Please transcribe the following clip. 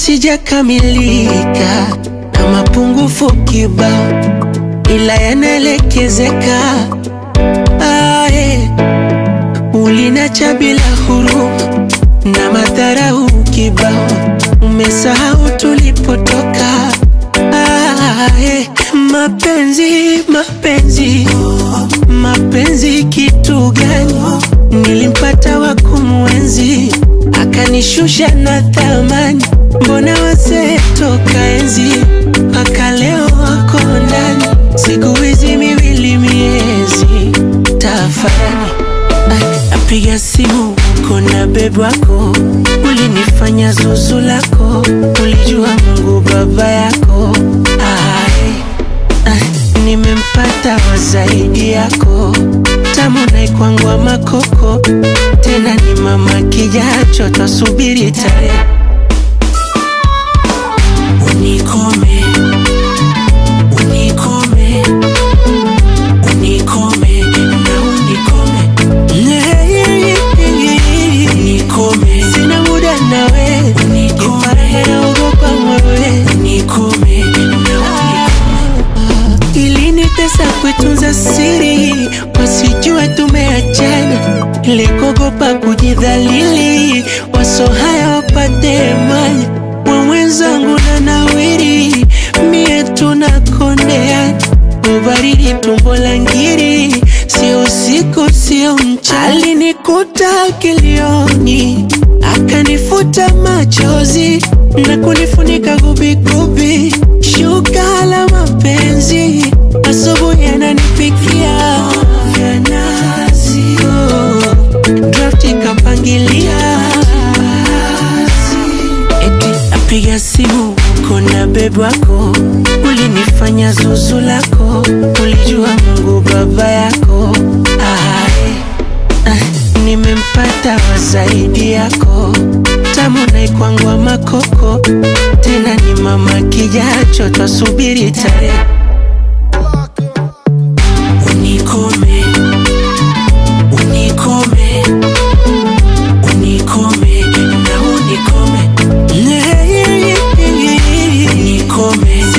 sijakamilika na mapungufu kibao, ila yanaelekezeka. Ae, ulinacha bila huruma na madharau kibao, umesahau tulipotoka. Ae, mapenzi mapenzi mapenzi kitu gani? Nilimpata wa kumwenzi akanishusha na thamani. Mbona wazee toka enzi mpaka leo wako ndani, siku hizi miwili miezi tafadhali. Napiga simu uko na bebi wako, ulinifanya zuzu lako, ulijua Mungu baba yako. Ai, ai, nimempata wa zaidi yako, tamu naikwangwa makoko, tena ni mama kijacho, twasubiri tarehe unikome unikome unikome na unikome unikome sina muda nawe unikome naogopa mwewe unikome na unikome ilinitesa kuitunza siri wasijue tumeachana ilikogopa kujidhalili waso haya wapate mali wawenzangu na nawiri mie tunakondea ubaridi tumbo la ngiri sio usiku sio mchana alinikuta kilioni akanifuta machozi na kunifunika gubigubi shuka la mapenzi asubuhi ananipikia vya nazi oh, draft ikapangilia eti napiga simu uko na bebi wako, ulinifanya zuzu lako, ulijua Mungu baba yako. Ai, ai, nimempata wa zaidi yako, tamu naikwangwa makoko, tena ni mama kijacho, twasubiri tarehe unikome unikome unikome na unikome unikome